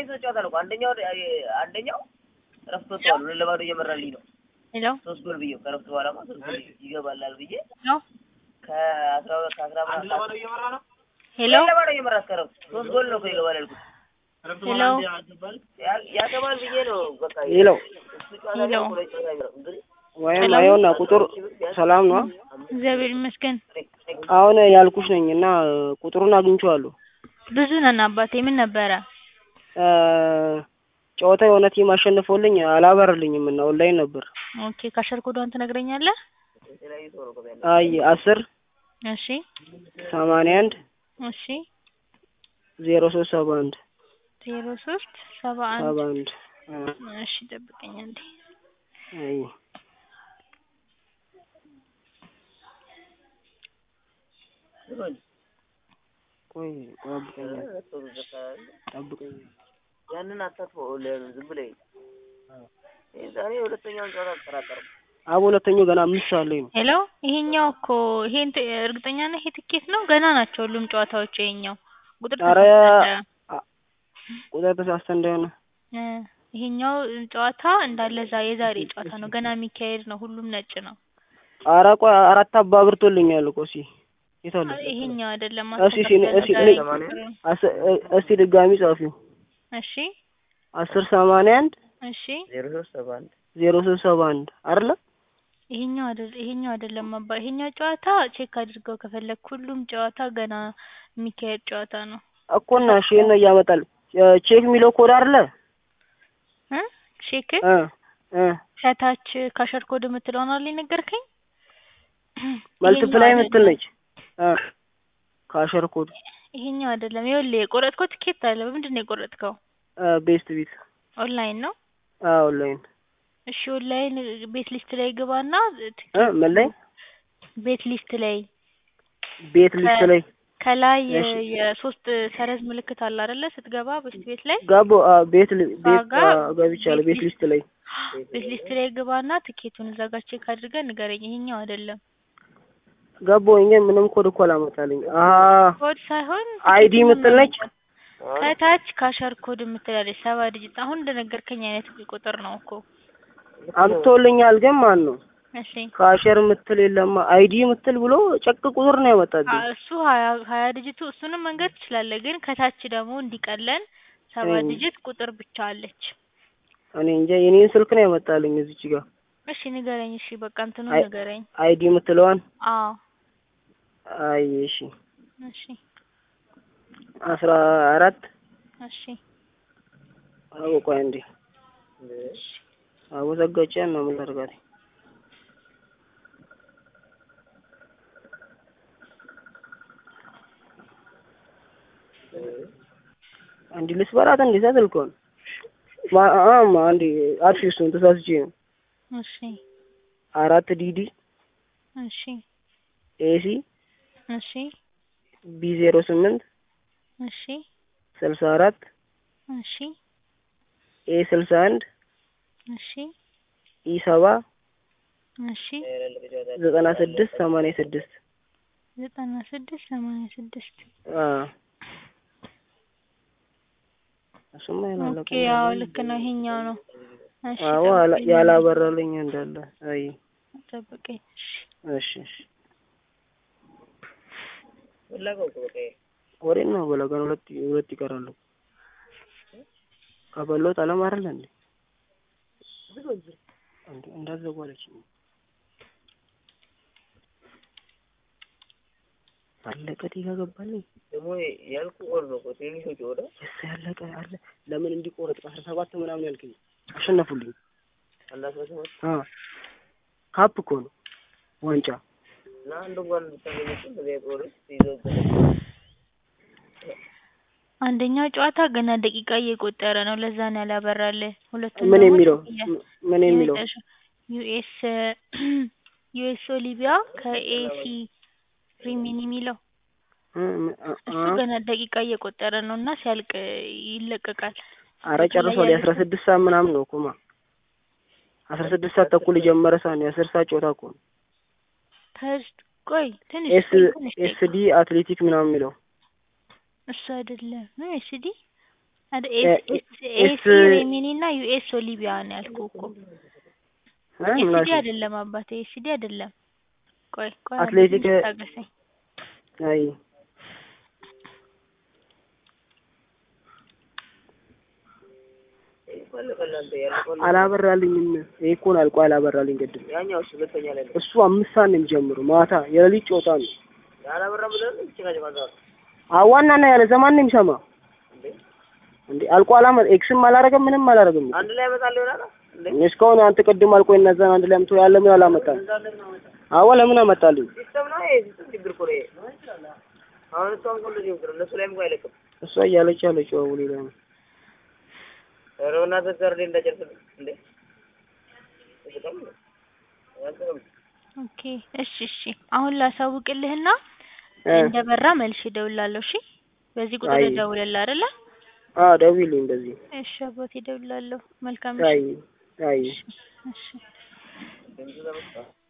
ሶስት ጨዋታ ነው እኮ አንደኛው አንደኛው እረፍት ወጥተዋል። ሁለት ለባዶ እየመራልኝ ነው። ሄሎ ሶስት ጎል ብዬው ከእረፍት በኋላማ ሶስት ጎል ይገባላል ብዬ ሄሎ ከአስራ ሁለት ከአስራ አንድ ምናምን ለባዶ እየመራ ነው። ሄሎ ሁለት ለባዶ እየመራ እስከ እረፍት ሶስት ጎል ነው እኮ ይገባል ያልኩት። እረፍት ሄሎ። በኋላ እንዲህ ያገባል። ያ- ያገባል ብዬ ነው በቃ ሄሎ እሱ ጨዋታ ሄሎ። ላይ ሁለት ጨዋታ አይመራም። እንግዲህ ወይም ሄሎ። አይሆና ቁጥር ሰላም ነው። እግዚአብሔር ይመስገን አሁን ያልኩሽ ነኝ እና ቁጥሩን አግኝቼዋለሁ። ብዙ ነን አባቴ ምን ነበረ እ ጨዋታ የሆነ ቲም አሸንፎልኝ አላበረልኝም እና ኦንላይን ነበር። ኦኬ ካሸር ኮዷን ትነግረኛለህ የተለያዩ ሰው ነው እኮ ያለው። አይ አስር እሺ ሰማንያ አንድ እሺ ዜሮ ሶስት ሰባ አንድ ዜሮ ሶስት ሰባ ሰባ አንድ አንድ እሺ ጠብቀኝ አንዴ አይ ቆይ ጠብቀኝ ጠብቀኝ ያንን አታጥፈው ለምን ዝም ብለህ ይሄ ዛሬ ሁለተኛውን ጨዋታ አጠራጠርም አብ ሁለተኛው ገና አምስት ሰዓት ላይ ነው። ሄሎ ይሄኛው እኮ ይሄን ት- እርግጠኛ ነህ ይሄ ትኬት ነው ገና ናቸው ሁሉም ጨዋታዎች ይሄኛው ቁጥር ኧረ ተሳስቻለሁ። አ- ቁጥር ተሳስተ እንዳይሆነ እ ይሄኛው ጨዋታ እንዳለ ዛ የዛሬ ጨዋታ ነው ገና የሚካሄድ ነው ሁሉም ነጭ ነው ኧረ ቆይ አራት አባ አብርቶልኛል እኮ እስኪ የት አለ? ይሄኛው አይደለም እሺ፣ እሺ፣ እሺ፣ ዛሬ እኔ- ቁጥሩ። አስ- እ- እስቲ ድጋሚ ጻፊው እሺ አስር ሰማንያ አንድ እሺ ዜሮ ሶስት ሰባ አንድ ዜሮ ሶስት ሰባ አንድ አይደለ? ይሄኛው አይደል ይሄኛው አይደለም አባ ይሄኛው ጨዋታ ቼክ አድርገው ከፈለክ ሁሉም ጨዋታ ገና የሚካሄድ ጨዋታ ነው እኮ እና እሺ ይሄን ነው እያመጣል እ ቼክ የሚለው ኮድ አይደለ? እ ቼክ እ እ ከታች ካሸር ኮድ የምትለውን አለ ነገርከኝ መልቲፕላይ ይሄኛው የምትል አይደለም። ነች። እ ካሸር ኮድ ይሄኛው አይደለም ይኸውልህ የቆረጥከው ትኬት አለ በምንድን ነው የቆረጥከው እ ቤስት ቢት ኦንላይን ነው አ ኦንላይን እሺ ኦንላይን ቤት ሊስት ላይ ግባና እ ምን ላይ ቤት ሊስት ላይ ቤት ሊስት ላይ ከላይ እሺ። የሶስት ሰረዝ ምልክት አለ አይደለ ስትገባ ቤት ቤት ላይ ጋቦ አ ቤት ሊ- ቤት ዋጋ አ ገብቻለሁ ቤት ሊስት ላይ ቤት ሊስት ላይ ግባና ትኬቱን እዛ ጋር ቼክ አድርገህ ንገረኝ ይሄኛው አይደለም ጋቦ እኛ ምንም ኮድ እኮ አላመጣልኝ። አ ኮድ ሳይሆን አይዲ ትኬቱን የምትል ነች። ከታች ካሸር ኮድ የምትላለች ሰባ ዲጂት አሁን እንደነገርከኝ አይነት ቁጥር ነው እኮ አምጥቶልኛል ግን ማን ነው እሺ ካሸር የምትል የለማ አይዲ የምትል ብሎ ጨቅ ቁጥር ነው አ- ያመጣልኝ። እሱ ሀያ ሀያ ዲጂቱ እሱንም መንገድ ትችላለህ ግን ከታች ደግሞ እንዲቀለን ሰባ እም። ዲጂት ቁጥር ብቻ አለች እኔ እንጃ የኔን ስልክ ነው ያመጣልኝ እዚች ጋር እሺ ንገረኝ እሺ በቃ እንትኑ አይ- ንገረኝ አይዲ የምትለዋን አዎ አይ እሺ እሺ አስራ አራት እሺ አዎ ቆይ እንዴ አዎ ዘጋቻን ነው ምን ላድርጋት አንዲ ልስበራት እንዴ ስልኩን ማ አማ አንዲ አርቲስቱን ተሳስቼ ነው እሺ አራት ዲዲ እሺ ኤሲ እሺ ቢ ዜሮ ስምንት እሺ ስልሳ አራት እሺ ኤ ስልሳ አንድ እሺ ኢ ሰባ እሺ ዘጠና ስድስት ሰማንያ ስድስት ዘጠና ስድስት ሰማንያ ስድስት አ እሱማ ያላለቀ ኦኬ ያው ልክ ነው ይሄኛው ነው እሺ አዎ አላ- ጠብቀኝ ያላበራልኝ እንዳለ አይ ጠብቀኝ እሺ እሺ እሺ ፍላጎት እኮ በቃ ይሄ ወሬ ነው በለጋን ሁለት ሁለት ይቀራሉ ከበሎት አለም አይደል እንዴ እንዴ እንዳዘጉ አለችኝ አለቀ ዲጋ ገባልኝ ደግሞ ያልኩህ ጎል ነው እኮ ትንሾች ወደ የስ ያለቀ አለ ለምን እንዲቆረጥ በአስራ ሰባት ምናምን ያልከኝ አሸነፉልኝ አንድ አስራ ሰባት አ ካፕ እኮ ነው ዋንጫ እና አንድ እንኳን ብታገኘች በዚያ ፕሮጀክት ይዘውበት አንደኛው ጨዋታ ገና ደቂቃ እየቆጠረ ነው ለዛ ነው ያላበራልህ ሁለቱም ምን ደግሞ የሚለው የ- ምን የሚለው የመጨረሻው ዩኤስ ዩኤስ ኦሊቪያ ከኤሲ ሪሚኒ የሚለው እ- እ- እሱ አ- ገና ደቂቃ እየቆጠረ ነው እና ሲያልቅ ይለቀቃል። አረ ጨርሷል የአስራ ስድስት ሰዓት ምናምን ነው እኮማ አስራ ስድስት ሰዓት ተኩል የጀመረ ሰዓት ነው የአስር ሰዓት ጨዋታ እኮ ነው ከዝ- ቆይ ትንሽ ኤስ ትንሽ ኤስ ዲ አትሌቲክ ምናምን የሚለው እሱ አይደለም ነው ኤስዲ አደ እ- ኤስ ኤስ ኤስ ሬሚኒ እና ዩኤስ ኦሊቪያ ነው ያልኩህ እኮ እ ምን ኤስዲ አልሽኝ? አይደለም አባቴ ኤስዲ አይደለም። ቆይ ቆይ አንዴ አትሌቲክ ትንሽ ታገሰኝ። አይ ይፈልጋል አንተ ያልቆል አላበራልኝም። ይሄ እኮ ነው አልቆ አላበራልኝ ቅድም። ያኛው እሺ ሁለተኛ ላይ ነው እሱ አምስት ሰዓት ነው የሚጀምረው ማታ የሌሊት ጨዋታ ነው። ያላበራ ብለን ይችላል ማለት አዋና እና ያለ ዘማን ነው የሚሰማ እንዴ እንዴ አልቆ አላመ ኤክስም አላረገም ምንም አላረገም። አንድ ላይ ያመጣል ይሆናል እንዴ እስካሁን አንተ ቅድም አልቆ እነዛን አንድ ላይ አምጥቶ ያለ ምን አላመጣም። አዋ ለምን አመጣልኝ? ሲስተም ነው ይሄ ሲስተም ችግር እኮ ነው ይሄ አሁን እሷም ሁሉ ችግር እነሱ ላይም እኮ አይለቅም እሷ እያለች ያለችው አቡ ሌላ ነው። ኧረ በእናትህ ጋር እንዴ እንዳጨርስልህ እንዴ እዚህ ነው ያንተም ኦኬ እሺ እሺ አሁን ላሳውቅልህና እ እንደበራ መልሼ እደውልልሃለሁ። እሺ በዚህ ቁጥር አይ እደውልልህ አይደለ? አዎ ደውዪልኝ በዚህ እሺ አባቴ እደውልልሃለሁ። መልካም አይ ምሽት። አይ እሺ እሺ ድምፁ ተመጣ